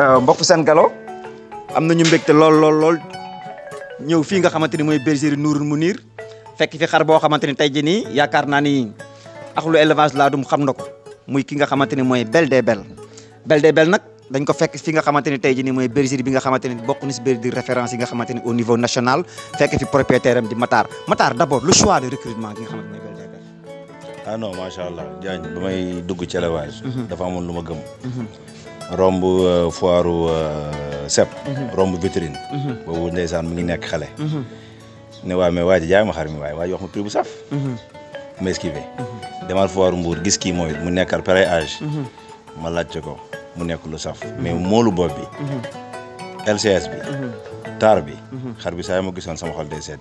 mbokk seen galo am nañu mbégte lool lool lool ñëw fii nga xamante ni mooy bergerie Nourul Mounir fekk fi xar boo xamante ni tey jii nii yaakaar naa ni axlu élevage laa dum xam na ko muy ki nga xamante ni mooy Belle des Belles Belle des Belles nag dañ ko fekk fi nga xamante ni tey jii nii mooy bergerie bi nga xamante ni bokk na si bergerie de référence yi nga xamante ni au niveau national fekk fi propriétaire am di Matar Matar d' abord le choix de recrutement gi nga xamante ni mooy Belle des Belles. ah non macha allah Diagne ba may dugg ci élevage. dafa amoon lu ma gëm. romb foiru sep. romb vitrine. boobu ndeysaan mi ngi nekk xale. ne waaye mais waa ji jaay ma xar mi waaye waa ji wax ma prix bu saf. ma esquivé. demal foiru Mbour gis kii mooy mu nekkal pareil âge. ma laajte ko mu nekk lu saf. mais moolu bopp bi. LCS bi. taar bi. xar bi saa yi ma gisoon sama xol day sedd.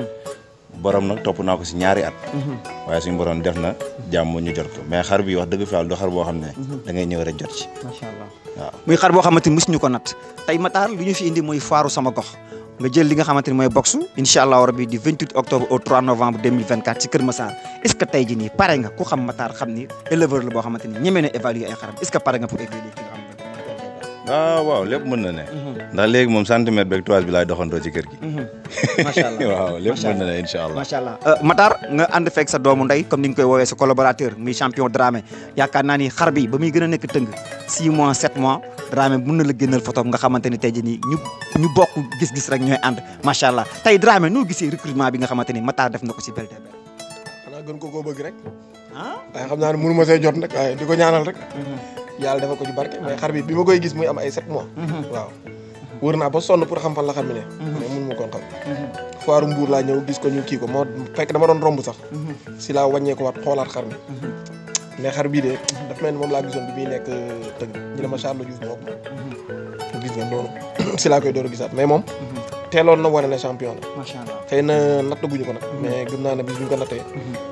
borom nag topp naa ko si ñaari at. waaye suñu borom def na jàmm ñu jot ko mais xar bi wax dëgg fi yàlla du xar boo xam ne. da ngay ñëw rek jot ci. macha allah waaw muy xar boo xamante ni mosuñu ko nat tey Matar lu ñu fi indi mooy faaru sama gox nga jël li nga xamante ni mooy boxu incha allah rabi du 28 octobre au 3 novembre 2024 ci Kër Massar est ce que tey jii nii pare nga ku xam Matar xam ni éleveur la boo xamante ni ñeme na évaluer ay xaram est ce que pare nga pour évaluer ki nga xam ne ah waaw lépp mën na ne. ndax léegi moom centimètre beeg toise bi laay doxandoo ci kër gi. macha allah waaw lépp mën na ne incha allah. macha allah Matar nga ànd fekk sa doomu ndey comme ni nga koy woowee sa collaborateur muy champion Dramé yaakaar naa ni xar bi ba muy gën a nekk tëng 6 mois 7 mois Dramé mën na la génnal photo nga xamante ni tey jii nii ñu ñu bokk gis-gis rek ñooy ànd macha allah tey Dramé noo gisee recrutement bi nga xamante ni Matar def na ko si Belle des Belles. xanaa gën ko koo bëgg rek ah. waaye xam naa ne mënu ma see jot nag waaye di ko ñaanal rek yàlla defal ko ci barke mais xar bi bi ma koy gis muy am ay sept mois waaw wër naa ba sonn pour xam fan la xam ne mais mënu ma koon xam foiru mbuur laa ñëw gis ko ñu kii ko moo fekk dama doon romb sax si laa wàññee ko waat xoolaat xar mi mais xar bii de daf mel ni moom laa gisoon bi muy nekk tëgg ñu ne ma Charles Diouf moo ko gis nga noonu si laa koy door a gisaat mais moom teeloon na wane ne champion la macha allah xëy na nattaguñu ko nag mais gëm naa ne bis bu ñu ko nattee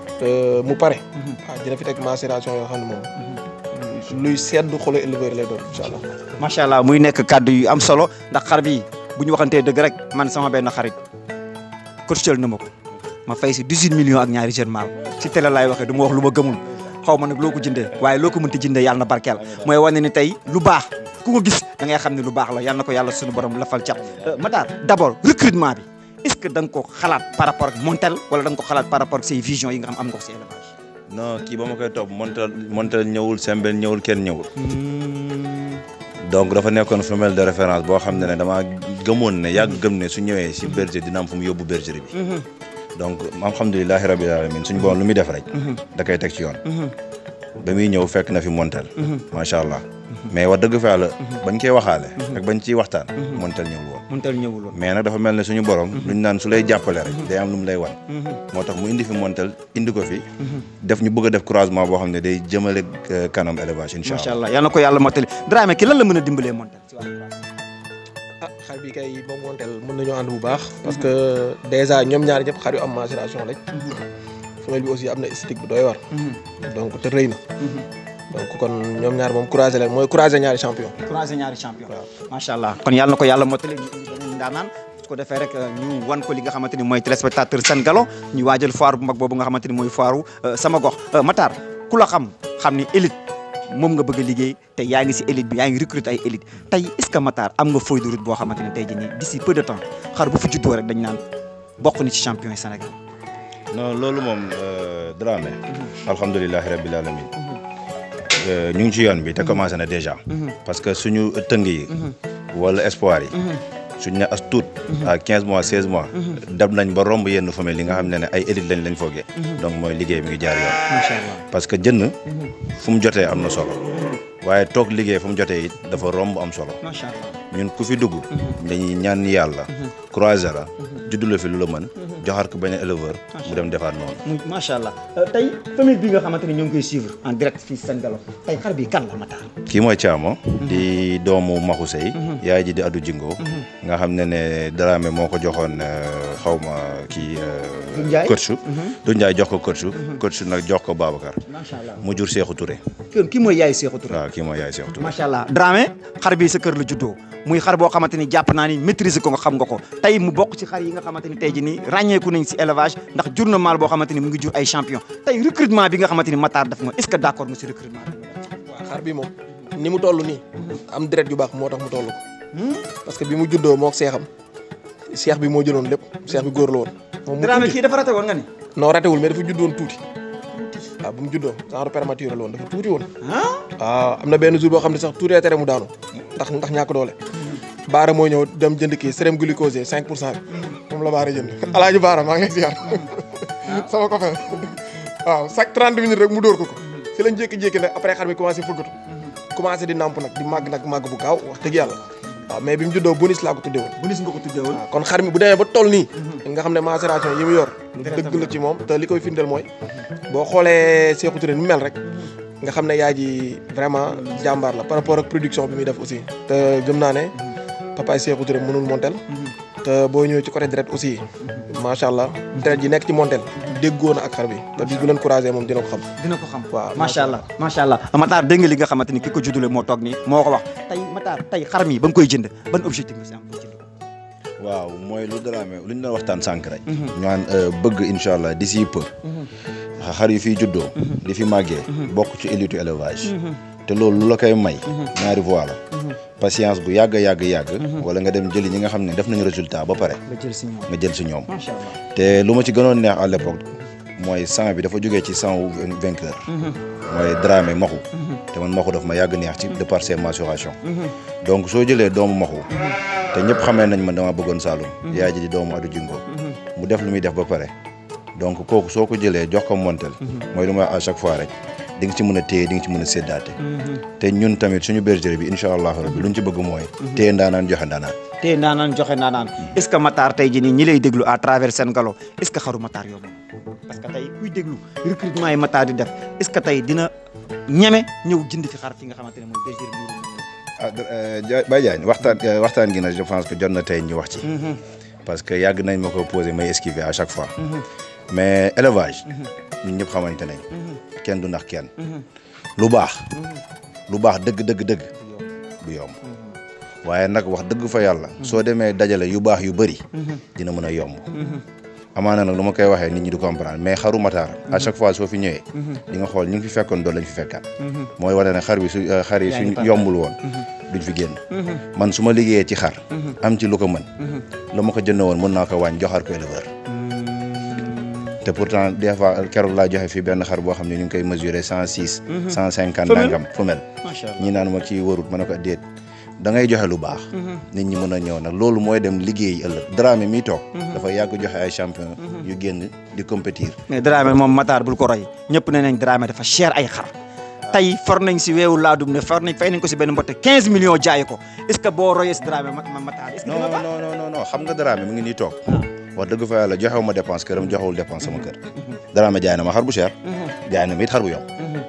mu pare waaw dina fi teg macération yoo xam ne moom luy sedd xolu éleveur lay doon incha allah macha allah muy nekk kàddu yu am solo ndax xar bi bu ñu waxantee dëgg rek man sama benn xarit courtier na ma ko ma fay si 18 millions ak ñaari jeune mal si télé laay waxee du ma wax lu ma gëmul xaw ma nag loo ko jëndee waaye loo ko mënti jëndee yàlla na barkeel mooy wane ni tey lu baax ku ko gis da ngay xam ne lu baax la yàlla na ko yàlla suñu borom lafal cat Matar d' abord recrutement bi est ce que da nga ko xalaat par rapport ak Montel wala da nga ko xalaat par rapport ak say vision yi nga xam am nga ko si élevage. non kii ba ma koy topp montal montal ñëwul sembel ñëwul kenn ñëwul. donc dafa nekkoon femelle de référence boo xam ne ne damaa gëmoon ne yàgg gëm ne su ñëwee si berger dina am fu mu yóbbu bergerie bi. donc alhamdulilahi rabbil alamin suñu borom lu muy def rek. da koy teg ci yoon. ba muy ñëw fekk na fi montal. macha allah mais wax dëgg fa yàlla bañ koy waxaale. ak bañ ciy waxtaan. montal ñëwul woon. Montel ñëwul woon. mais nag dafa mel ne suñu borom. luñ naan su lay jàppale rek. day am lu mu lay wan. moo tax mu indi fi montal indi ko fi. def ñu bëgg a def croisement boo xam ne day jëmale kanam élevage incha macha allah. allah yal na ko yàlla mottali Dramé ki lan la mën a dimbalee Montel. ah xar bi kay moom monteel mën nañoo ànd bu baax parce que dèjà ñoom ñaari ñëpp xar yu am macération lañ femelle bi aussi am na esthétique bu doy war donc te rëy na donc kon ñoom ñaar moom croisé leen mooy croisé ñaari champion croisé ñaari champion. waaw. macha allah kon yàlla na ko yàlla mottali ñu indi beneen ndaanaan su ko defee rek ñu wan ko li nga xamante ni mooy téléspectateur Sen Galo ñu waajal foire bu mag boobu nga xamante ni mooy foiru sama gox Matar ku la xam xam ni élite moom nga bëgg a liggéey te yaa ngi si élite bi yaa ngi recruter ay élite tey est ce que Matar am nga feuille de route boo xamante ni tey jii nii d'ici peu de temps xar bu fi juddoo rek dañ naan bokk ni ci champion yi Sénégal. non loolu moom Dramé. alhamdulilahi rabbil alamin ñu ngi ci yoon bi te commencé na déjà. parce que suñu tëng yi. wala espoir yi. suñ ne as tuut. à 15 mois 16 mois. dem nañ ba romb yenn famille yi nga xam ne ne ay élite lañ lañ foogee. donc mooy liggéey mi ngi jaar yoon. macha allah parce que jënn fu mu jotee am na solo. waaye toog liggéey fu mu jotee it dafa romb am solo. macha allah. ñun ku fi dugg. dañuy ñaan yàlla. croiser la. juddu la fi lu la mën. joxaat ko benn éleveur. mu dem defaat noonu. mu macha allah tey famille bi nga xamante ni ñoo ngi koy suivre en direct fii Sen Galo tey xar bi kan la Matar. kii mooy Thiamo. di doomu Maxu Sey. yaay ji di Adu Jingo. nga xam ne ne Dramé moo ko joxoon xaw ma kii. Doudou Ndiaye coach du Ndiaye jox ko coach coach nag jox ko Babacar. macha allah mu jur Cheikhou Touré. kii kii mooy yaay Cheikhou Touré. waaw kii mooy yaay Cheikhou Touré. macha allah Dramé xar bi sa kër la juddoo muy xar boo xamante ni jàpp naa ni maîtriser ko nga xam nga ko tey mu bokk ci xar yi nga xamante ni tey ji nii ràññeeku nañ si élevage ndax jur na maal boo xamante ni mu ngi jur ay champion tey recrutement bi nga xamante ni Matar def nga est ce que d' accord nga si recrutement bi waaw xar bi moom ni mu toll nii am deret yu baax moo tax mu toll ko parce que bi mu juddoo moo seexam seex bi moo jëloon lépp seex bi góor la woon moom mu Dramé tuuti kii dafa rate woon nga ni non ratewul mais dafa juddoon tuuti waaw bu mu juddoo genre prématuré la woon dafa tuuti woon ah waaw am na benn jour boo xam ne sax tuutee tere mu daanu ndax ndax ñàkk doole baara moo ñëw dem jënd kii sérém glucosé 5 pour cent bi moom la baara jënd alaaji baara maa ngi lay ziar sama copain waaw chaque 30 minutes rek mu dóor ko ko si lañ jékki-jékki nag après xar mi commencé fëggatu commencé di namp nag di màgg nag màgg bu gaaw wax dëgg yàlla waaw mais bi mu juddoo bonus laa ko tuddee woon bu nis nga ko tuddee woon waaw kon xar mi bu demee ba toll nii nga xam ne macération yi mu yor lu dëgg la ci moom te li koy firndeel mooy boo xoolee Sékou Touré ni mu mel rek nga xam ne yaay ji vraiment jàmbaar la par rapport ak production bi muy def aussi te gëm naa ne papaay Sékou Touré mënul montel te boo ñëwee ci côté deret aussi macha allah deret ji nekk ci montel déggoo na ak xar bi te bis bu leen couragé moom dina ko xam dina ko xam waaw macha allah macha allah Matar dégg nga li nga xamante ni ki ko juddule moo toog nii moo ko wax tey Matar tey xar mi ba nga koy jënd ban objectif nga si am pour jënd ko waaw mooy lu Dramé lu ñu doon waxtaan sànq rek. ñu naan bëgg incha allah d'ici peu. xar yu fiy juddoo. di fi màggee. bokk ci élite élevage. te loolu lu la koy may. ñaari voie la. patience bu yàgg yàgg yàgg. wala nga dem jëli ñi nga xam ne def nañu résultat ba pare nga jël si ñoom nga jël si ñoom. macha allah te lu ma ci gënoon neex à l'époque mooy sang bi dafa jógee ci sang wu vainqueur. mooy Dramé maxu. te man maxu daf ma yàgg neex ci de par ses mensurations. donc soo jëlee doomu maxu. te ñëpp xamee nañ man dama bëggoon Saloum. yaay ji di doomu Adu Jingo. mu def lu muy def ba pare. donc kooku soo ko jëlee jox ko montel. mooy lu ma wax à chaque fois rek di nga ci mën a téye di nga ci mën a séddaate. te ñun tamit suñu bergerie bi incha allah rabbi luñ ci bëgg mooy. téye ndaanaan joxe ndaanaan. te naanaan joxe naanaan est ce que Matar tey jii nii ñi lay déglu à travers seen galo est ce que xaru Matar yomb parce que tey kuy déglu recrutement yi Matar di def est ce que tey dina ñeme ñëw jënd fi xar fi nga xamante ne mooy bergerie Mourou ah Dia Baye Diagne waxtaan waxtaan gi nag je pense que jot na tey ñu wax ci. parce que yàgg nañ ma ko posé may esquiver à chaque fois. mais élevage. ñun ñëpp xamante nañ. kenn du ndax kenn. lu baax. lu baax dëgg dëgg dëgg du yomb. waaye nag wax dëgg fa yàlla. soo demee dajale yu baax yu bëri. dina mën a yomb. amaana nag lu ma koy waxee nit ñi du comprendre mais xaru Matar. à chaque fois soo fi ñëwee. di nga xool ñu ngi fi fekkoon doon lañ fi fekkaat. mooy wane ne xar bi su xar yi suñ yombul woon. duñ fi génn. man su ma liggéeyee ci xar. am ci lu ko mën. la ma ko jënd woon mën naa ko wàññi joxaat ko éleveur. te pourtant des fois keroog laa joxe fii benn xar boo xam ne ñu ngi koy mesurer cent six. cent cinquante nangam femelle. macha allah ñi naan ma kii warut ma ne ko déet da ngay joxe lu baax. nit ñi mën a ñëw nag loolu mooy dem liggéey ëllëg Dramé mi toog. dafa yàgg joxe ay champion yu génn di compétir. mais Dramé moom Matar bul ko roy ñëpp ne nañ Dramé dafa cher ay xar tey for nañ si weewu laadum ne for nañ fay nañ ko si benn mbotte 15 millions jaay ko est ce que boo royee si Dramé ma ma Matar est ce que non dina baax non non non non xam nga Dramé mu ngi nii toog. wax dëgg fa yàlla joxewu ma dépense këram joxewul dépense sama kër. Dramé jaay na ma xar bu cher. jaay na ma it xar bu yomb.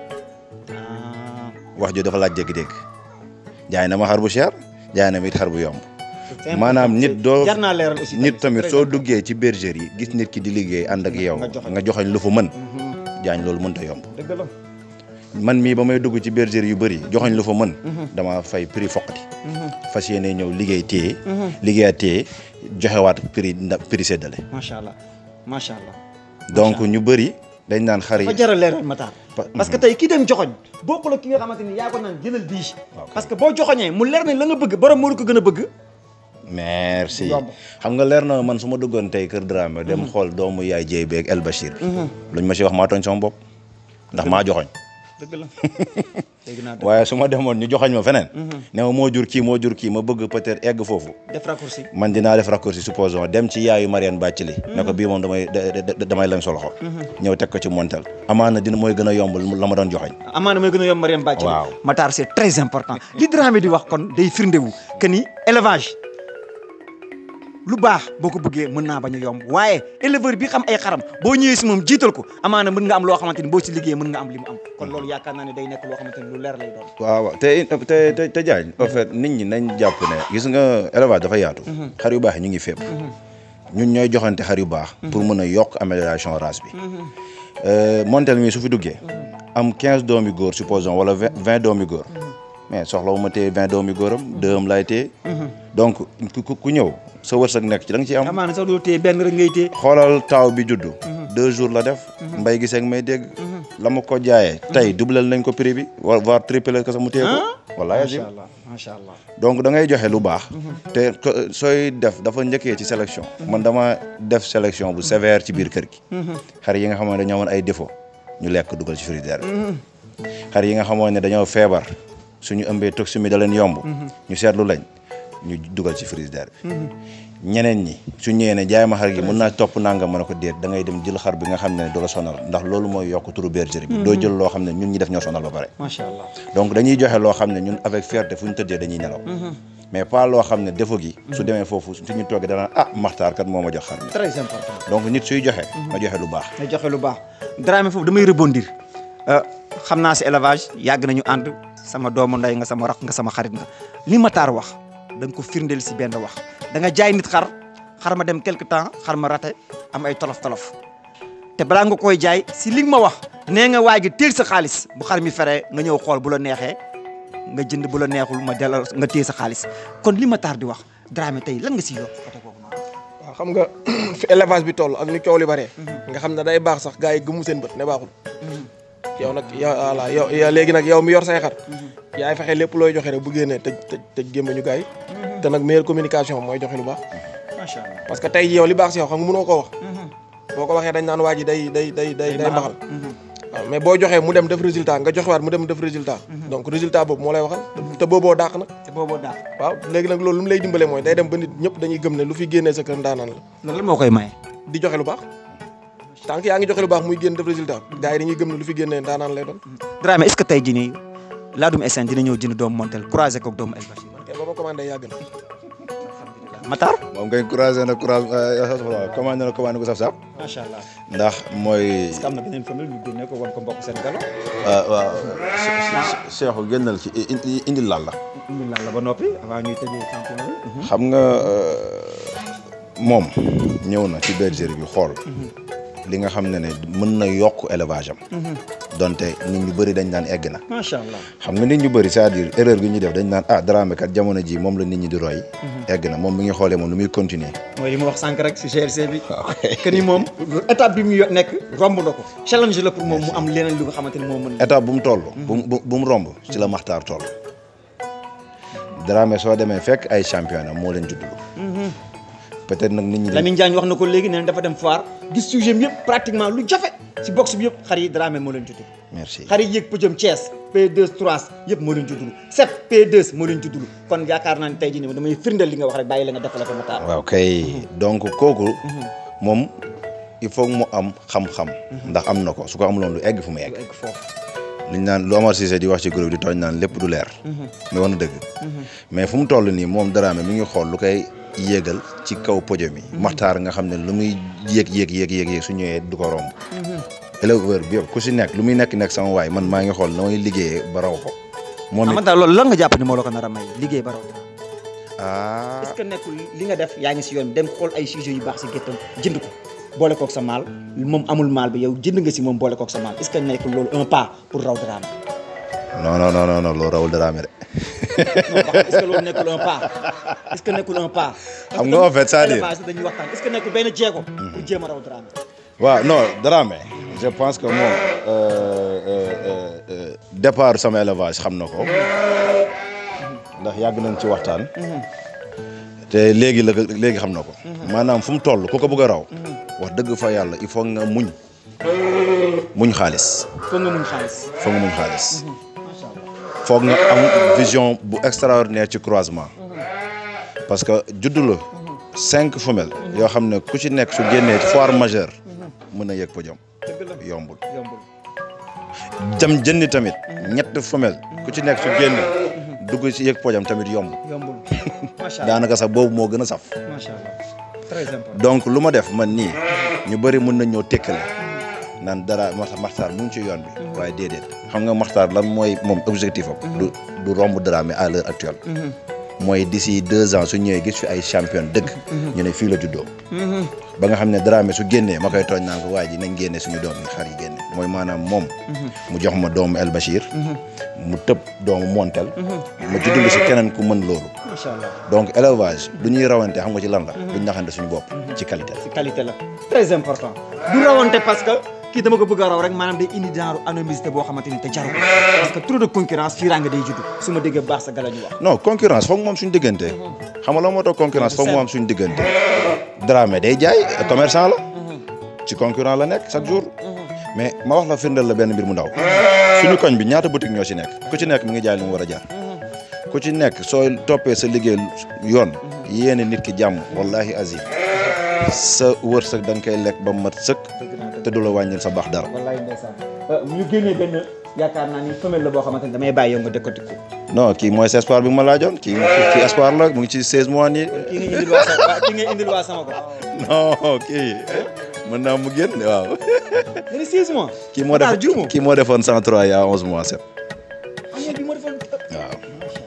Ah, wax jo dafa laaj dégg-dégg jaay na ma xar bu cher jaay na ma it xar bu yomb. c'est maanaam nit doo jar naa leeral aussi nit tamit soo duggee ci bergerie yi gis nit ki di liggéey ànd ak yow Nga joxoñ. nga joxoñ lu fa mën jaañ loolu mënta yomb dëgg la man mii ba may dugg ci bergerie yu bëri joxoñ lu fa mën dama fay prix foqati fas yéene ñëw liggéey téye liggéeyaat téye joxewaat prix nda prix séddale macha allah macha allah donc ñu bëri dañ naan xar yi dafa jar a leeral Matar Pa- parce que tey ki dem joxoñ bokkul ak ki nga xamante ni yaa ko naan jëlal bii parce que boo joxoñee mu leer nañ la nga bëgg borom moo ko gën a bëgg merci Yomb. xam nga leer na man su ma duggoon tey kër Dramé dem xool doomu yaay jéy beeg El Bachir bi luñ ma si wax maa tooñ sama bopp ndax maa joxoñ dëgg la dégg naa dëgg waaye su ma demoon ñu joxoñ ma feneen ne ma moo jur kii moo jur kii ma bëgg peut-être egg foofu def raccourci man dinaa def raccourci supposons dem ci yaayu Mariane Bathily ne ko bii moom damay da- da- damay leen soloxo ñëw teg ko ci montel amaana dina mooy gën a yomb la ma doon joxoñ amaana mooy gën a yomb Mariam Bàcc Waaw. Matar c'est très important li Dramé di wax kon day firndewu que ni élevage lu baax boo ko bëggee mën naa bañ a yomb waaye éleveur bi xam ay xaram boo ñëwee si moom jiital ko amaana mën nga am loo xamante ni boo si liggéey mën nga am li mu am kon loolu yaakaar naa ne day nekk loo xamante ni lu leer lay doon waaw waaw te te te te Diagne en fait nit ñi nañ jàpp ne gis nga élevage dafa yaatu xar yu baax yi ñu ngi fépp ñun ñooy joxante xar yu baax pour mën a yokk amélioration race bi montel mi su fi duggee am quinze doomi góor supposons wala vingt vingt doomi góor mais soxlawu ma téye vingt doomi góoram deux am laay téye donc ku ku- ku ñëw sa wërsëg nekk ci da nga ciy am amaana sax doo téye benn rek ngay téye xoolal taaw bi juddu deux jours la def mbay gisee ak may dégg la ma ko jaayee tey doublel nañ ko prix bi wa voire triplé ko sax mu téye ko wallahi macha azim allah macha allah. donc da ngay joxe lu baax te ko- sooy def dafa njëkkee ci sélection man dama def sélection bu sévère ci biir kër gi xar yi nga xamoon ne dañoo amoon ay défaut ñu lekk dugal ci frigidaire bi xar yi nga xamoon ne dañoo feebar suñu ëmbee toximie da leen yomb ñu seetlu lañ ñu dugal ci frigidaire bi ñeneen ñi su ñëwee ne jaay ma xar gi mën naa topp nangam mën a ko déet da ngay dem jël xar bi nga xam ne du la sonal ndax loolu mooy yokk turu bergerie bi doo jël loo xam ne ñun ñi def ñoo sonal ba pare macha allah. donc dañuy joxe loo xam ne ñun avec fierté fu ñu tëddee dañuy nelaw mais pas loo xam ne défaut gi su demee foofu su ñu toogee danaa ah maxtaar kat moo ma jox xar mi très important. donc nit suy joxe nga joxe lu baax nga joxe lu baax Dramé foofu damay rebondir xam naa si élevage yàgg nañu ànd sama doomu ndey nga sama rakk nga sama xarit nga li Matar wax da nga ko firndeel si benn wax da nga jaay nit xar xar ma dem quelque temps xar ma raté am ay tolof tolof te balaa nga koy jaay si li nga ma wax nee nga waay gi teel sa xaalis bu xar mi feree nga ñëw xool bu la neexee nga jënd bu la neexul ma delloo nga téye sa xaalis kon li Matar di wax Dramé tey lan nga siy yokk côté boobu noonu. waaw xam nga fi élevage bi toll ak ni coow li bëree nga xam ne day baax sax gars yi gëmu seen bët ne baaxul yow nag yow voilà yow yow léegi nag yow mi yor say xar yaay fexe lépp looy joxe rek bu génnee tëj tëj tëj gémmañu gars yi te nag meilleure communication mooy joxe lu baax macha allah. parce que tey jii yow li baax si yow xam nga mënoo koo wax boo ko waxee dañ naan waa ji day day day day day mbaxal waaw mais boo joxee mu dem def résultat nga joxewaat mu dem def résultat donc résultat boobu moo lay waxal te booboo dàq nag te booboo daal. waaw léegi nag loolu lu mu lay dimbale mooy day dem ba nit ñëpp dañuy gëm ne lu fi génnee sa kër ndaanaan la loolu lan moo koy maye. di joxe lu baax tant que yaa ngi joxe lu baax muy génn def résultat gars yi dañuy gëm ne lu fi génnee ndaanaan lay doon Dramé est-ce que tey jii nii Ladoum SN dina ñëw jënd doomu Montel croisé koog doomu El Bachir. te ba ma commandé yàgg na Matar. moom ngay croisé na croisé commandé na commandé ko saf saf macha allah. ndax mooy est-ce que am na beneen famille ñu génne ko wan ko mbokk seen galo. waaw Cheikhou génnal ci indi laal la indi la ba noppi avant ñuy tëjee championnat bi. xam nga moom ñëw na ci bergerie bi xool li nga xam ne ne mën na yokk élevage am donte nit ñu bëri dañ naan egg na macha allah. xam nga nit ñu bëri c'est-à-dire erreur gi ñuy def dañ naan ah Dramé kat jamono ji moom la nit ñi di roy egg na moom mi ngi xoolee moom lu muy continuer mooy li ma wax sànq rek si GRC bi. que ni moom étape bi mu yo- nekk romb na ko challenge la pour moom mu am leneen lu nga xamante ni moo mën. étape bu mu toll bu mu bu mu romb ci la maxtaar toll Dramé soo demee fekk ay championnat moo leen juddulu peut-être nag nit ñi dañ- Lamine Diagne wax na ko léegi nee na dafa dem foire gis sujet bi yëpp pratiquement lu jafe si box bi yëpp xar yi Dramé moo leen juddulu. merci xar yi yéeg pëjëm Thiès P2 3 yëpp moo leen juddulu 7 P2 moo leen juddulu kon yaakaar naa ne tey jii nii damay firndeel li nga wax rek bàyyi la nga defal ko Matar. waaw kay donc kooku moom il faut mu am xam-xam ndax am na ko su ko amuloon lu egg fu mu egg egg foofu. liñ naan lu Omar Cissé di wax ci groupe di tooñ naan lépp du leer mais war na dëgg mais fu mu toll nii moom Dramé mi ngi xool lu koy yéegal ci kaw podium yi maxtaar nga xam ne lu muy yéeg yéeg yéeg yéeg yéeg su ñëwee du ko romb éleveur bi yëpp ku si nekk lu muy nekk nekk sama waay man maa ngi xool na may liggéeyee ba raw ko moom ah it Matar loolu lan nga jàpp ni moo la ko nar a may liggéey ba raw ah est-ce que nekkul li nga def yaa ngi si yoon dem xool ay sujets yu baax si géttam jënd ko boole kook sa maal moom amul maal bi yow jënd nga si moom boole kook sa maal est-ce que nekkul loolu un pas pour raw Dramé non non non non non loolu rawul Dramé de non wax est-ce que loolu nekkul un pas est-ce que nekkul un pas. Xam nga en fait, c'est-à-dire- élevage dañuy waxtaan est-ce que nekkul benn jéego. pour jéem a raw Dramé. waaw non Dramé je pense que moom euh, euh, euh, euh, départ sama élevage xam na ko ndax yàgg nañ ci waxtaan te léegi la ko- léegi xam na ko maanaam fu mu toll ku ko bëgg a raw wax dëgg fa yàlla il faut nga muñ muñ xaalis foog nga mun xaalis. foog nga muñ xaalis macha allah. foog nga am vision bu extraordinaire ci croisement parce que juddu la cinq femelles yoo xam ne ku ci nekk su génnee foire majeure mën na yëg podium dëgg la yombul yombul. jam jëndi tamit ñett femelle ku ci nekk su génn dugg ci yëg podium tamit yomb yombul. macha allah daanaka sax boobu moo gën a saf macha allah très important. donc lu ma def man nii ñu bëri mën nañ ñoo tekkale naan dara Maxtaar Maxtaar mu ngi ci yoon bi waaye déedéet xam nga Maxtaar lan mooy moom objectif am du du romb Dramé à l'heure actuelle mooy d'ici deux ans su ñëwee gis fi ay champion dëgg ñu ne fii la juddoo ba nga xam ne Dramé su génnee ma koy tooñ naan ko waa ji nañ génne suñu doom yi xar yi génne mooy maanaam moom mu jox ma doomu El Bachir mu tëb doomu Montel ma juddulu si keneen ku mën loolu macha allah donc élevage du ñuy rawante xam nga ci lan la duñ naxante suñu bopp ci qualité la ci qualité la très important. du rawante parce que kii dama ko bëgg a raw rek maanaam day indi genre anonymité boo xamante ni te jaru ko parce que trop de concurrence fii nga day judd su ma déggee baax sa gala ñu wax non concurrence foog moom suñu diggante xam nga la moo tax concurrence foog mu am suñu diggante Dramé day jaay commerçant la ci concurrent la nekk chaque jour mais ma wax la firndeel la benn mbir mu ndaw suñu koñ bi ñaata boutique ñoo ci nekk ku ci nekk mi ngi jaay li mu war a jaar ku ci nekk soo toppee sa liggéey yoon yéene nit ki jàmm wallahi azim sa wërsëg da nga koy lekk ba mat sëkk te du la wàññil sa baax dara wallaay ndeysaan ñu génnee benn yaakaar naa ni femelle la boo xamante ni damay bàyyi yow nga décortique ko non kii mooy sa espoir bi ma laajoon kii kii espoir la mu ngi ci 16 mois nii kii nga indil waa sama kii nga indil waa sama ko non kii mën naa mu génn waaw nga ni 16 mois kii moo def Matar juumoo kii moo defoon 103 yaa 11 mois set am nga bi moo defoon waaw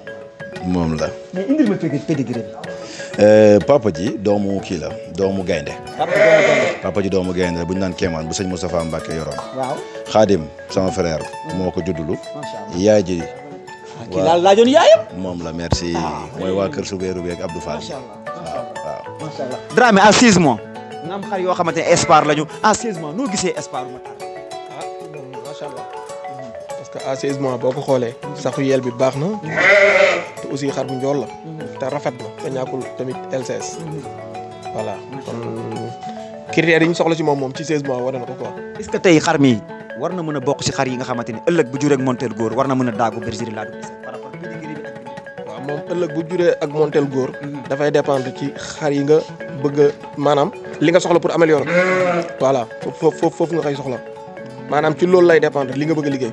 moom la mais indil ma pédi pédigré bi Euh, papa ji doomu kii la doomu gaynde papa doomu gaynde papa ji doomu gaynde la bu ñu naan Kéemaan bu sëñ Moustapha Mbacke yoroon waaw xaadim sama frère moo ko juddulu macha allah yaay ji kii laal laajoon yaayam moom la merci mooy waa kër Soubérou beeg Abdou Fall macha allah waaw waaw macha allah Dramé à 16 mois nga am xar yoo xamante ne espoir lañu à 16 mois noo gisee espoir ma taal ah moom macha allah parce que à 16 mois boo ko xoolee saxu yeel bi baax na te aussi xar bu njool la te rafet na te ñàkkul tamit LCS voilà kon critères yi ñu soxla ci moom moom ci 16 mois wane na ko quoi est-ce que tey xar mi war na mën a bokk ci xar yi nga xamante ni ëllëg bu juree ak montel góor war na mën a daagu bergerie laa du par rapport ak pédigré bi ak waaw moom ëllëg bu juree ak montel góor dafay dépendre ci xar yi nga bëgg a maanaam li nga soxla pour améliorer voilà foofu foofu foofu nga koy soxla maanaam ci loolu lay dépendre li nga bëgg a liggéey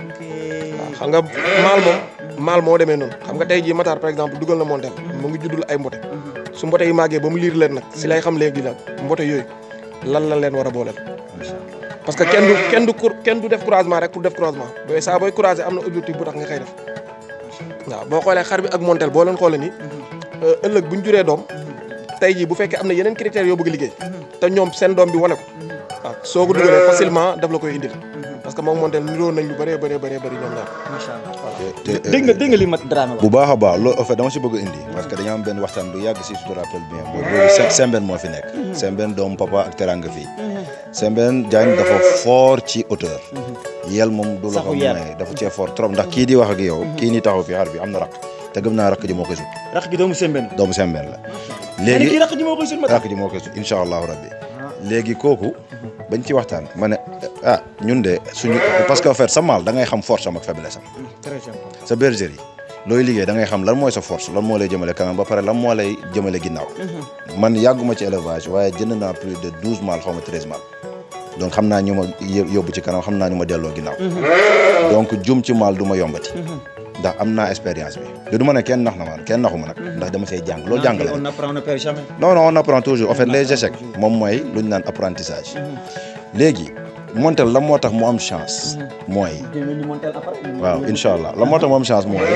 waaw xam nga maal moom maal moo demee noonu xam nga tey jii Matar par exemple dugal na montel mu ngi juddul ay mbote su mbote yi màggee ba mu liir leen nag si lay xam léegi nag mbote yooyu lan la leen war a booleel parce que kenn du kenn du cour- kenn du def croisement rek pour def croisement booy saa booy croiser am na objectif bu tax nga koy def waaw boo xoolee xar bi ak montel boo leen xoolee ni ëllëg bu ñu juree doom tey jii bu fekkee am na yeneen critères yoo bëgg a liggéey te ñoom seen doom bi wane ko waaw soo ko dugalee facilement daf la koy indil parce que moom montel niroo nañ lu bëree bëree bëree bëri ñoom ñaar macha allah te te dégg nga dégg nga li ma Dramé wax bu baax a baax loolu en fait dama si bëgg a indi parce que dañoo am benn waxtaan bu yàgg si je te rappelle bien boobu boobu Sembène moo fi nekk Sembène doomu papa ak teranga fii Sembène Diagne dafa fort ci hauteur yel moom du la ko Saxu yel. may dafa cee fort trop ndax kii di wax ak yow kii ni taxaw fi xar bi am na rakk te gëm naa rakk ji moo koy sut rax gi doomu sembène doomu Sembène la léegi kii léegi rax ji moo koy sut ma rakk ji moo koy sut incha allahu rabbi léegi kooku bañ ci waxtaan ma ne ah ñun de suñu parce que en fait sa maal da ngay xam force am ak faiblesse am très important sa bergerie looy liggéey da ngay xam lan mooy sa force lan moo lay jëmale kanam ba pare lan moo lay jëmale ginnaaw man yàgguma ci élevage waaye jënd naa plus de douze mâles xaw ma treize mâles donc xam naa ñu ma yë- yóbbu ci kanam xam naa ñu ma delloo ginnaaw donc jum ci maal du ma yombati ndax am naa expérience bi te du ma ne kenn nax na man kenn naxuma nag ndax dama see jàng loolu jàng la on apprend ne perd jamais non non on apprend toujours en fait les échecs moom mooy lu ñu naan apprentissage léegi montel la moo tax mu am chance mooy dégg nga ñu montel après waaw incha allah la moo tax mu am chance mooy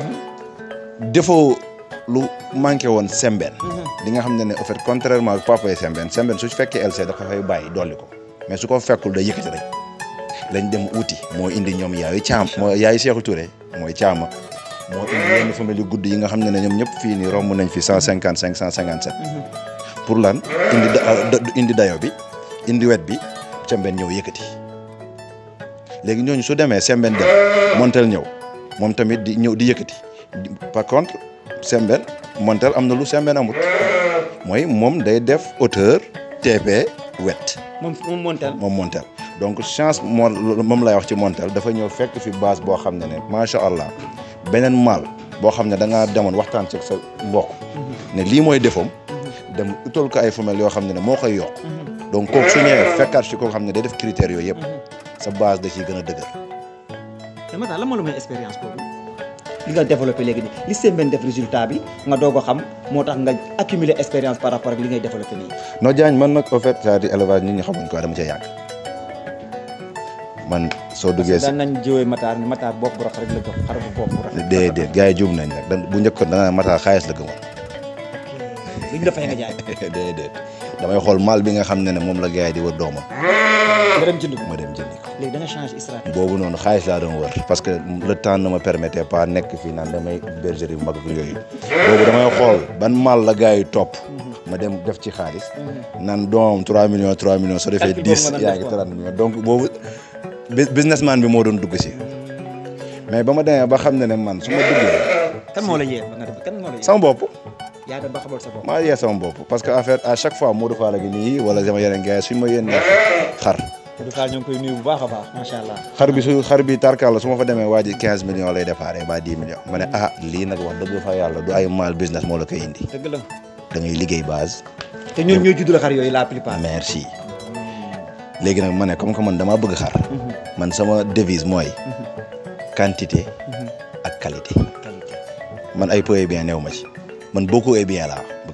défaut lu manqué woon Sembène li nga xam ne ne en fait contrairement ak papa yi Sembène Sembène su fekkee LC dafa fay bàyyi dolli ko mais su ko fekkul day yëkkati rek lañ dem uti moo indi ñoom yaayu caam moo yaayu Seexu Touré mooy caama moo indi yenn famille yu gudd yi nga xam ne ne ñoom ñëpp fii nii romb nañ fi cent cinquante cinq cent cinquante sept pour lan indi da- da- indi dayo bi indi wet bi Sembène ñëw yëkkati léegi ñooñu su demee Sembène dem Montel ñëw moom tamit di ñëw di yëkkati Di- par contre Sembène Montel am na lu Sembène amut mooy moom day def hauteur TP wet moom moom montel moom Montel donc chance moo moom lay wax ci Montel dafa ñëw fekk fi base boo xam ne ne macha allah beneen maal boo xam ne da ngaa demoon waxtaan ci sa mbokk ne lii mooy defoom dem utal ko ay femelles yoo xam ne ne moo koy yokk donc kooku su ñëwee fekkaat ci koo xam ne day def critères yooyu yëpp sa base da ciy gën a dëgër te Matar lan moo la may expérience boobu li nga développé léegi nii li sembène def résultat bi nga doog a xam moo tax nga accumuler expérience par rapport ak li ngay développé nii non Diagne man nag au fait c'est-à-dire élevage nit ñi xamuñ ko dama cee yàgg man soo duggee si daan nañ jiwee Matar ni Matar bopp bu rafet rek la jox xar bu bopp bu rafet déedéet gars yi juum nañ nag da- bu njëkkoon da nga mataa xaalis la gëmoon liñ la fay nga jaay déedéet damay xool mal bi nga xam ne ne moom la gars yi di wër doomam nga dem jënd ko ma dem jëndi ko léegi da nga changé stratégie boobu noonu xaalis laa doon wër parce que le temps ne me permettait pas nekk fii naan damay bergerie bu mag ak yooyu boobu damay xool ban mal la gars yi topp ma dem def ci xaalis naan doomam 3 millions 3 millions soo defee Calcul boobu 10 nga doon yaa def ngi quoi. 30 millions donc boobu bu- businessman bi moo doon dugg si mais ba ma demee ba xam ne ne man su ma duggee kan moo la yee ba nga def kan moo la yee sama bopp yaa dem ba xamal sa bopp maa yee sama bopp parce que en fait à chaque fois Modou Fall gi nii wala sama yeneen gars yi suñ ma yénnee xar Modou Fall ñoo ngi koy nuyu bu baax a baax macha allah xar bi su xar bi tarkal la su ma fa demee waa ji 15 millions lay déparé ba 10 millions ma ne ah lii nag wax dëgg fa yàlla du ay mal business moo la koy indi dëgg la da ngay liggéey base te ñun ñoo judd la xar yooyu la plupart merci léegi nag ma ne comme que man damaa bëgg xar man sama devise mooy quantité ak qualité qualité man ay peu et bien néew ma ci man beaucoup et bien laa bëgg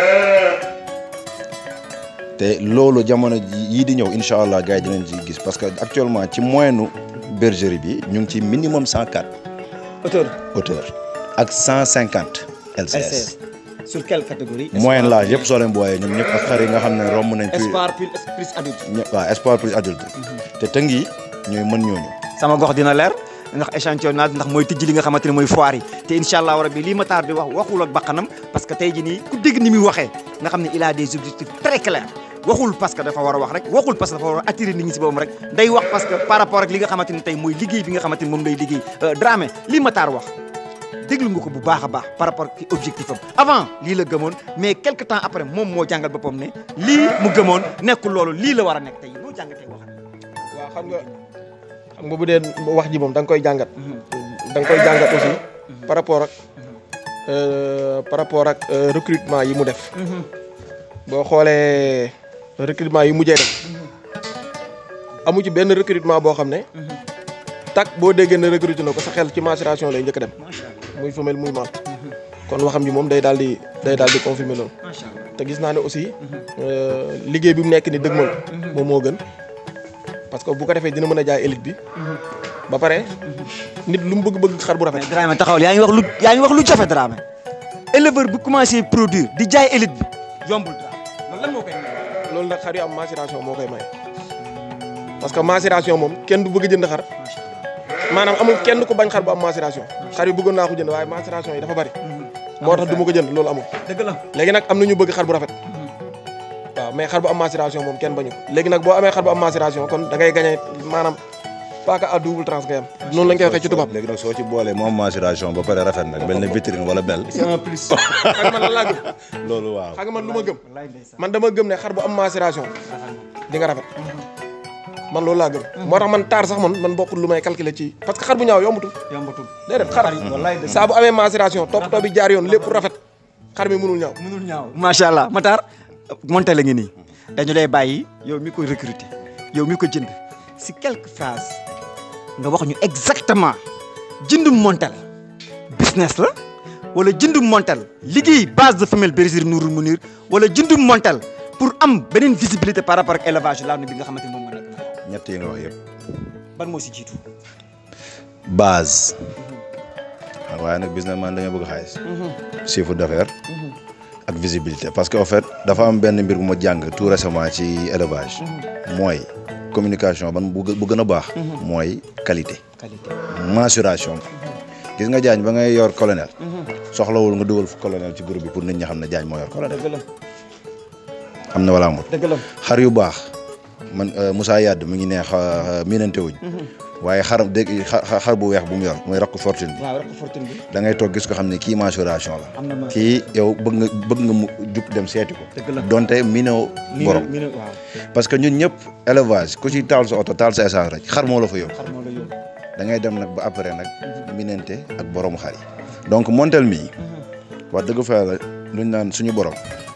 te loolu jamono yii di ñëw incha allah gars yi dinañ ci gis parce que actuellement ci moyenne bergerie bi ñu ngi ci minimum 104 auteur hauteur ak 150 LCS LCS sur quelle catégorie moyenne l'âge yëpp soo leen booyee ñoom ñëpp ak xar yi nga xam ne romb nañ. plus espoir plus plus adulte ñëpp waaw espoir plus adulte. te tëng yi ñooy mën ñooñu. sama gox dina leer ndax échantillonnage ndax mooy tijji li nga xamante ne mooy foire yi te incha allah rabbi lii Matar di wax waxul ak bakkanam parce que tey ji nii ku dégg ni muy waxee nga xam ne il a des objectifs très clairs waxul parce que dafa war a wax rek waxul parce que dafa war a attirer nit ñi si boppam rek day wax parce que par rapport ak li nga xamante ni tey mooy liggéey bi nga xamante ni moom lay liggéey Dramé lii Matar wax déglu nga ko bu baax a baax par rapport ak objectif am avant lii la gëmoon mais quelque temps après moom moo jàngal boppam ne lii mu gëmoon nekkul loolu lii la war a nekk tey noo jàngatee waxam waaw xam nga xam nga bu dee wax ji moom da nga koy jàngat da nga koy jàngat aussi par rapport ak euh, par rapport ak euh, recrutement yi mu def boo xoolee recrutement yi mujjee def amu ci benn recrutement boo xam ne tak boo déggee ne recruté na ko sa xel ci maturation lay njëkk a dem macha allah muy femelle muy mâle kon waxam ji moom day daal di day daal di confirmer loolu macha allah te gis naa ne aussi euh, liggéey bi mu nekk ni dëgmal moom moo gën parce que bu ko defee dina mën a jaay élite bi ba pare nit lu mu bëgg-bëgg xar bu rafet mais Dramé taxawal yaa ngi wax lu yaa ngi wax lu jafe Dramé éleveur bu commencé produire di jaay élite bi yombul Dramé loolu lan moo koy may. loolu nag xar yu am maturation moo koy may parce que maturation moom kenn du bëgg a jënd xar macha maanaam amul kenn ku bañ xar bu am maturation xar yu bëggoon naa ko jënd waaye maturation yi dafa bari moo tax du ma ko jënd loolu amul dëgg la. léegi nag am na ñu bëgg xar bu rafet waaw mais xar bu am maturation moom kenn bañu ko léegi nag boo amee xar bu am maturation kon da ngay gagné maanaam paaka à double trans ngay am noonu lañ koy waxee ci tubaab léegi nag soo ci boolee moom maturation ba pare rafet nag mel ne vitrine wala bel. c'est un plus. xam nga man lan laa gëm loolu waaw. xam nga man lu ma gëm wallaay ndeysaan. man dama gëm ne xar bu am maturation di nga rafet man loolu laa gëm moo tax man taar sax man man bokkul lu may calculer ci parce que xar bu ñaaw yombatul yombatul. déedéet xar wallaay dëgg saa bu amee maturation toppatoo bi jaar yoon lépp rafet xar mi mënul ñaaw mënul ñaaw. macha allah Matar monté la ngi nii dañu lay bàyyi yow mi ko recruter yow mi ko jënd si quelques phrases nga wax ñu exactement jëndum montel business la wala jëndum montel liggéey base de femelle bergerie Nourul Mounir wala jëndum montel pour am beneen visibilité par rapport ak élevage laanu bi nga xamante ni moom nga nekk ñett yi nga wax yëpp. ban moo si jiitu. base. waaye nag business man da nga bëgg xaalis. chiffre d'affaires. ak visibilité parce que en fait dafa am benn mbir bu ma jàng tout récemment ci élevage. mooy communication ban bu gë- bu gën a baax. mooy qualité. qualité. mensuration. gis nga jaañ ba ngay yor colonel. soxlawul nga dugal fu colonel ci groupe bi pour nit ñi xam ne jaañ moo yor colonel. dëgg la am na wala amul. dëgg la. xar yu baax man euh, Moussa Yadd mi ngi neex euh, miinante wuñ. waaye xar dégg xa- xar bu weex bu mu yor mooy rakk fortune bi. waaw rek fortune bi. da ngay toog gis ko xam ne kii mensuration la. am na ma kii yow bëgg nga bëgg nga mu jug dem seeti ko. dëgg la. donte miinoo borom mi ne waaw parce que ñun ñëpp élevage ku ci taal sa oto taal sa essence rek xar moo la fa yóbbu. xar moo la yóbbu. da ngay dem nag ba après nag minente ak boromu xar yi donc montel mii wax dëgg fa yàlla luñ naan suñu borom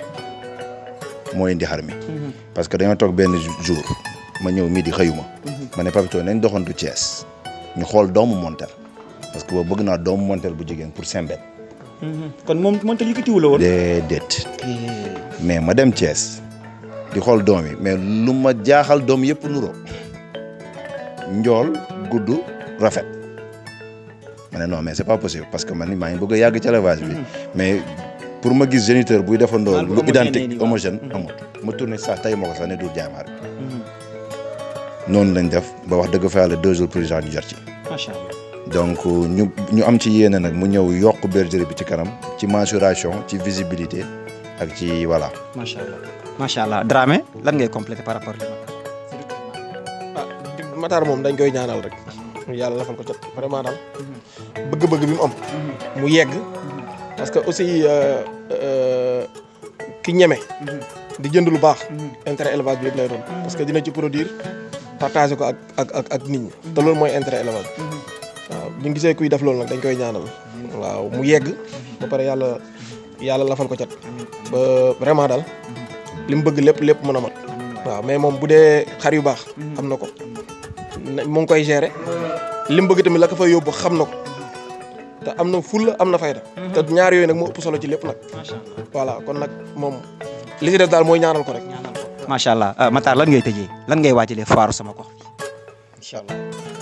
moo indi xar mi parce que dañoo toog benn jour ma ñëw mii di xëyuma ma ne Papito nañ doxantu Thiès ñu xool doomu montel parce que boobu bëgg naa doomu montel bu jigéen pour sembet kon moom montel yëkkatiwu la woon. déedéet mais ma dem Thiès di xool doom yi mais lu ma jaaxal doom yëpp nuroo njool gudd rafet ma ne non mais c'est pas possible parce que man ni maa ngi bëgg a yàgg ci élevage bi mais pour ma gis géniteur buy defandoo Maanaam lu homogène nii identique waaw. homogène amul ma tourné sax tey ma ko sax ne dur jaamaar noonu lañ def ba wax dëgg fa yàlla deux jours plus ñu jot ci macha allah. donc ñu ñu am ci yéene nag mu ñëw yokk bergerie bi ci kanam ci mensuration ci visibilité ak ci voilà. macha allah macha allah Dramé lan ngay complété par rapport ak ah Matar moom dañ koy ñaanal rek yàlla lafal ko cat vraiment daal bëgg-bëgg bi mu am mu yegg parce que aussi euh, euh, ki ñeme di jënd lu baax intérêt élevage bi yëpp lay doon parce que dina ci produire partager ko ak ak ak ak nit ñi te loolu mooy intérêt élevage waaw bu ñu gisee kuy def loolu nag dañ koy ñaanal waaw mu yegg ba pare yàlla yàlla lafal ko cat ba vraiment daal li mu bëgg lépp lépp mën a mat waaw mais moom bu dee xar yu baax am na ko na- mu ngi koy gérer li mu bëgg tamit la ko fay yóbbu xam na ko te am na fulla am na fayda te ñaar yooyu nag moo ëpp solo ci lépp nag macha allah voilà kon nag moom li ci def daal mooy ñaanal ko rek macha allah Matar lan ngay tëjee lan ngay waajalee foiru sama gox incha allah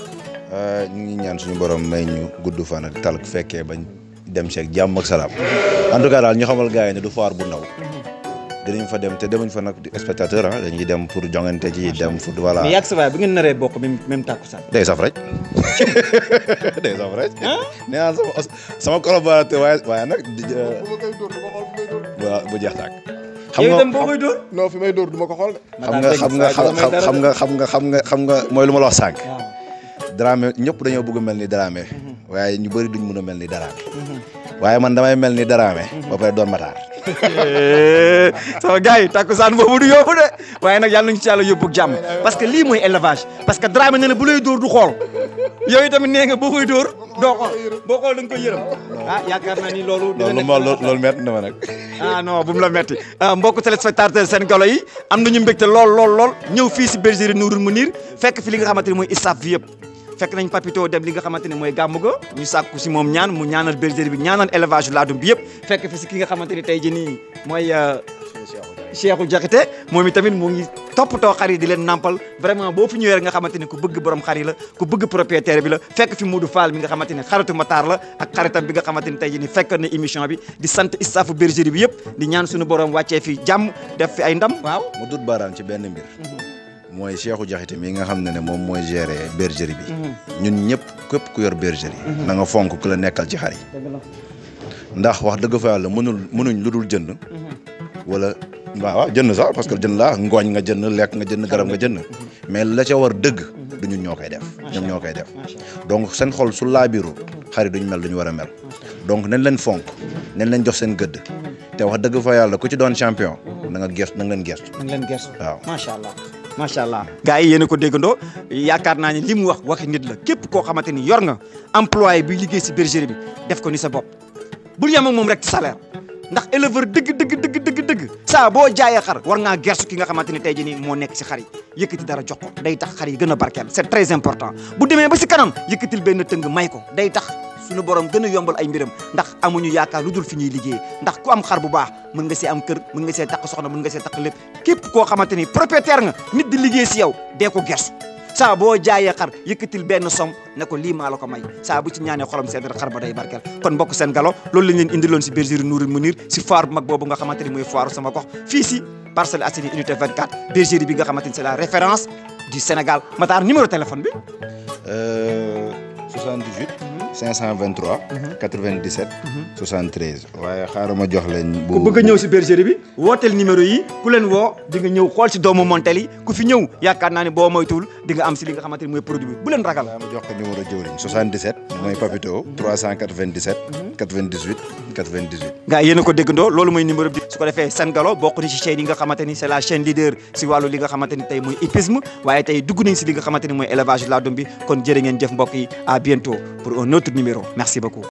ñu ngi ñaan suñu borom may ñu gudd fan ak tal fekkee bañ dem seeg jàmm ak salaam en tout cas daal ñu xamal gars yi ne du foire bu ndaw dinañ fa dem te demuñ fa nag di spectateur ah dañuy dem pour jongante ci dem pour voilà mais yàgg sa waay bu ngeen naree bokk même même takkusaan day saf rek day saf rek nee naa sama sama collaborateur waaye waaye nag di- euh, bu ma koy dóor du ma xool fi may dóor waaw bu jeex tàkk xam yow nga itam boo koy dóor non fi may dóor du ma ko xool de xam nga xam nga xam xam nga xam nga xam nga xam nga mooy lu ma la wax sànq waaw Dramé ñëpp dañoo bëgg a mel ni Dramé waaye ñu bëri duñ mën a mel ni Dramé waaye man damay mel ni Dramé ba pare doon Matar sama gars yi takkusaan boobu du yóbbu de waaye nag yàlla nañu ci yàlla yóbbu ak jàmm parce que lii mooy élevage parce que Dramé nee na bu lay dóor du xool yow tamit nee nga boo koy dóor doo xool boo xool da nga koy yërëm ah yaakaar naa ni loolu dina loolu nekk ma loolu loolu métti na ma nag ah non bu mu la metti ah mbokku téléspectateur seen galo yi am nañu mbégte lool lool lool ñëw fii si bergerie Nourul Mounir fekk fi li nga xamante ni mooy staff bi yëpp fekk nañ papito dem li nga xamante ne mooy gàmmu ga ñu sàkku si moom ñaan mu ñaanal bergerie bi ñaanal élevage laadum bi yëpp fekk fi si ki nga xamante ni tey jii nii mooy Cheikhou Diakhaté moom itamit mu ngi toppatoo xar yi di leen nampal vraiment boo fi ñëwee rek nga xamante ni ku bëgg borom xar yi la ku bëgg propriétaire bi la fekk fi Modou Fall mi nga xamante ni xaritu Matar la ak xaritam bi nga xamante ni tey jii ni fekk na émission bi di sant staffu bergerie bi yëpp di ñaan suñu borom wàccee fi jàmm def fi ay ndam waaw mu dut baaraan ci benn mbir mooy Cheikhou Diakhaté mi nga xam ne ne moom mooy gérer bergerie bi ñun ñëpp képp ku yor bergerie na nga fonk ku la nekkal ci xar yi ndax wax dëgg fa yàlla mënul mënuñ lu dul jënd wala waaw waaw jënd sax parce que jënd laa ngooñ nga jënd lekk nga jënd garab nga jënd mais la ca war dëgg du ñun ñoo koy def ñoom ñoo koy def donc seen xol su laabiru xar yi duñ mel duñu war a mel donc nañ leen fonk nañ leen jox seen gëdd te wax dëgg fa yàlla ku ci doon champion na nga gestu na nga leen gestu na nga leen gersu waaw macha allah macha allah gars yi yéen a ko déggandoo yaakaar naa ni li mu wax waxi nit la képp koo xamante ni yor nga employé bi liggéey si bergerie bi def ko ni sa bopp bul yem ak moom rek ci salaire ndax éleveur dëgg dëgg dëgg dëgg dëgg saa boo jaayee xar war ngaa gersu ki nga xamante ni tey jii nii moo nekk si xar yi yëkkati dara jox ko day tax xar yi gën a barkeel c'est très important bu demee ba si kanam yëkkatil benn tëng may ko day tax suñu borom gën a yombal ay mbiram ndax amuñu yaakaar lu dul fi ñuy liggéey ndax ku am xar bu baax mën nga see am kër mën nga see takk soxna mën nga see takk lépp képp koo xamante ni propriétaire nga nit di liggéey si yow dee ko gersu saa boo jaayee xar yëkkatil benn som ne ko lii maa la ko may saa bu ci ñaanee xolam sedd rek xar ba day barkeel kon mbokk seen galo loolu lañ leen indiloon si bergerie Nourul Mounir si foire bu mag boobu nga xamante ni mooy foire sama gox fii si Parcelles Assainies unité 24 bergerie bi nga xamante ni c'est la référence du Sénégal Matar numéro téléphone bi Euh, 78 523 97 73 waaye xaaral ma jox leen bu ku bëgg a ñëw si bergerie bi wooteel numéro yi ku leen woo di nga ñëw xool si doomu montel yi ku fi ñëw yaakaar naa ne boo moytuwul di nga am si li nga xamante ni mooy produit bi bu leen ragal waaye ma jox ko numéro jëwriñ 77 mooy Papito 397 98 98 gaa yéen a ko déggandoo loolu mooy numéro bi su ko defee Sen Galo bokk na ci chaîne yi nga xamante ni c'est la chaîne leader si wàllu li nga xamante ni tey mooy hippisme waaye tey dugg nañ si li nga xamante ni mooy élevage laadum bi kon jërë ngeen jëf mbokk yi à bientôt pour un autre numéro merci beaucoup